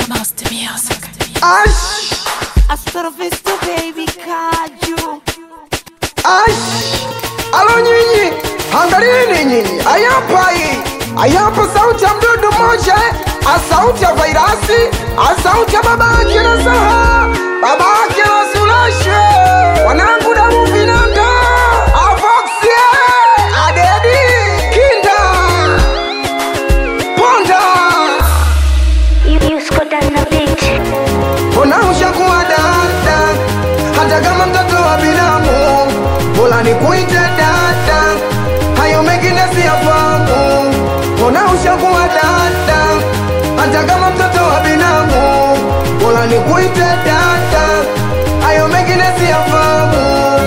Master Music. Ash, Astrovista baby kaju ash, alo nyinyi, angalieni nyinyi, ayapa hii, ayapa sauti ya mdudu mmoja, a sauti ya vairasi, a sauti ya babake na saha, babake na sulashe, wanangu damu vinanda, avoxie, adedi, kinda, ponda, Yusko na beat. Mbona ushakuwa dada, hata kama mtoto wa binamu, bora nikuite dada, hayo mengine siyafahamu. Mbona ushakuwa dada, hata kama mtoto wa binamu, bora nikuite dada, hayo mengine siyafahamu.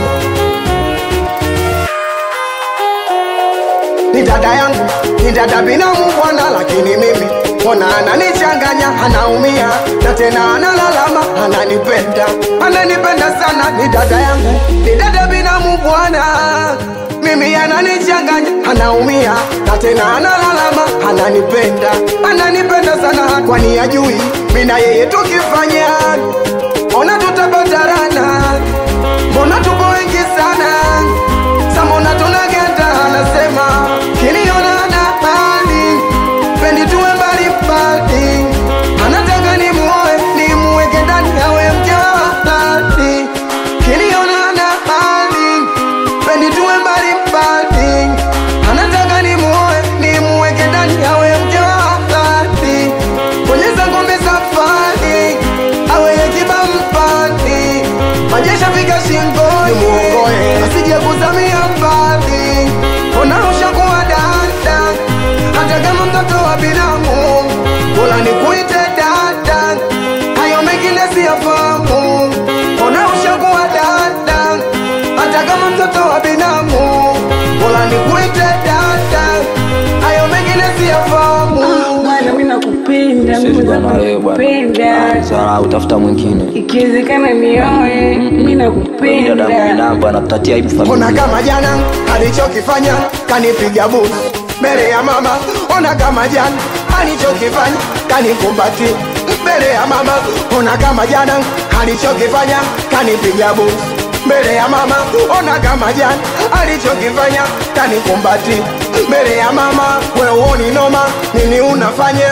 ni dada yangu, ni dada binamu bwana, lakini mimi mbona ananichanganya, anaumia na tena analalama, ananipenda, ananipenda sana. Ni dada yangu, ni dada binamu bwana, mimi ananichanganya, anaumia na tena analalama, ananipenda, ananipenda sana, kwani ajui mimi na yeye tukifanya, ona tutapatarana, mbona tuko wengi sana Samona tunagenda anasema kiniona na hali pendi tuwe mbali mbali, anataka ni muoe ni muweke ndani awe mke wa halali. Kiniona na hali pendi tuwe mbali mbali, anataka ni muoe ni muweke ndani awe mke wa halali. Bonyeza ngome safari awe yakiba mpani majesha fika shingoni muokoe asije kuzamia mbali ona ushakuwa dada hata kama mtoto wa binamu bora nikuite dada hayo mengine siyafahamu ona ushakuwa dada hata kama mtoto wa binamu bora nikuite dada hayo mengine siyafahamu bwana mi nakupenda Siwezi kuwa na wewe bwana. nakupenda Sasa utafuta mwingine. ikiwezekana nioe mi Dada nakupenda mwanangu anatatia aibu Ona familia. kama jana alichokifanya kanipiga busu mbele ya mama. Ona kama jana alichokifanya kanikumbati mbele ya mama. Ona kama jana alichokifanya kanipiga busu mbele ya mama. Ona kama jana alichokifanya kanikumbati mbele ya mama. Wewe uoni noma nini unafanya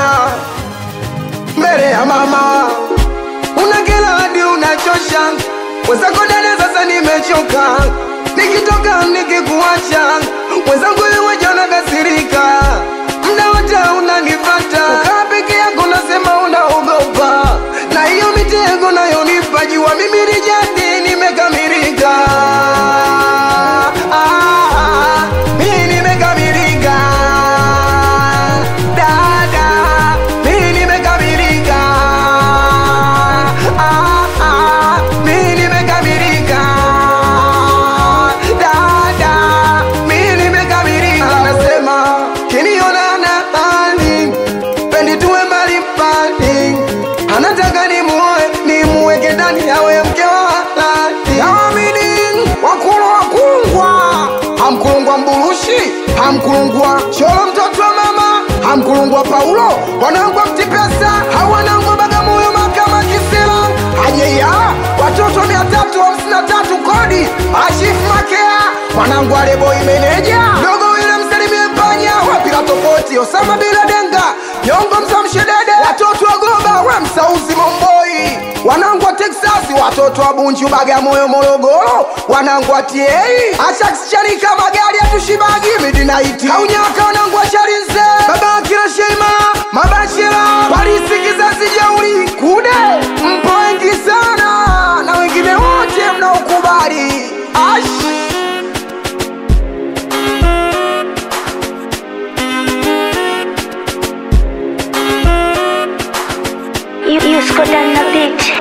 mbele ya mama? unakela hadi unachosha mwenzako dada sasa nimechoka nikitoka nikikuacha mwenzangu iweja unakasirika mda wote unanifata ukaa peke yako nasema unaogopa na hiyo mitego nayonipa jua mimi ni jadi nimekamilika Ah, mimi nimekamilika dada mimi nimekamilika Ah, ah, mimi nimekamilika dada mimi nimekamilika anasema kiniona na hali pendi tuwe mbali mbali anataka ni muoe ni muweke ndani awe mke wa halali naamini wakulu wakulungwa hamkulungwa mburushi hamkulungwa cholo mtoto wa mama hamkulungwa paulo wanangwa mtipesa hawanangwa bagamoyo makama kisila ajeya watoto mia tatu hamsini na tatu kodi ashifu makea mwanangu aleboi meneja dogo wile msalimie panya wapila tofauti osama bila denga nyongo msamshedede watoto wa goba we msauzi momboi wanangu wa teksasi watoto wa bunju bagamoyo morogoro wanangu wa tiei ashakschanika magari atushibagi midinaiti kaunyaka wanangu wa charinze baba akira sheima mabashira parisi kizazi jeuri kude mpo wengi sana na wengine wote mnaokubali ash Yusko na beat.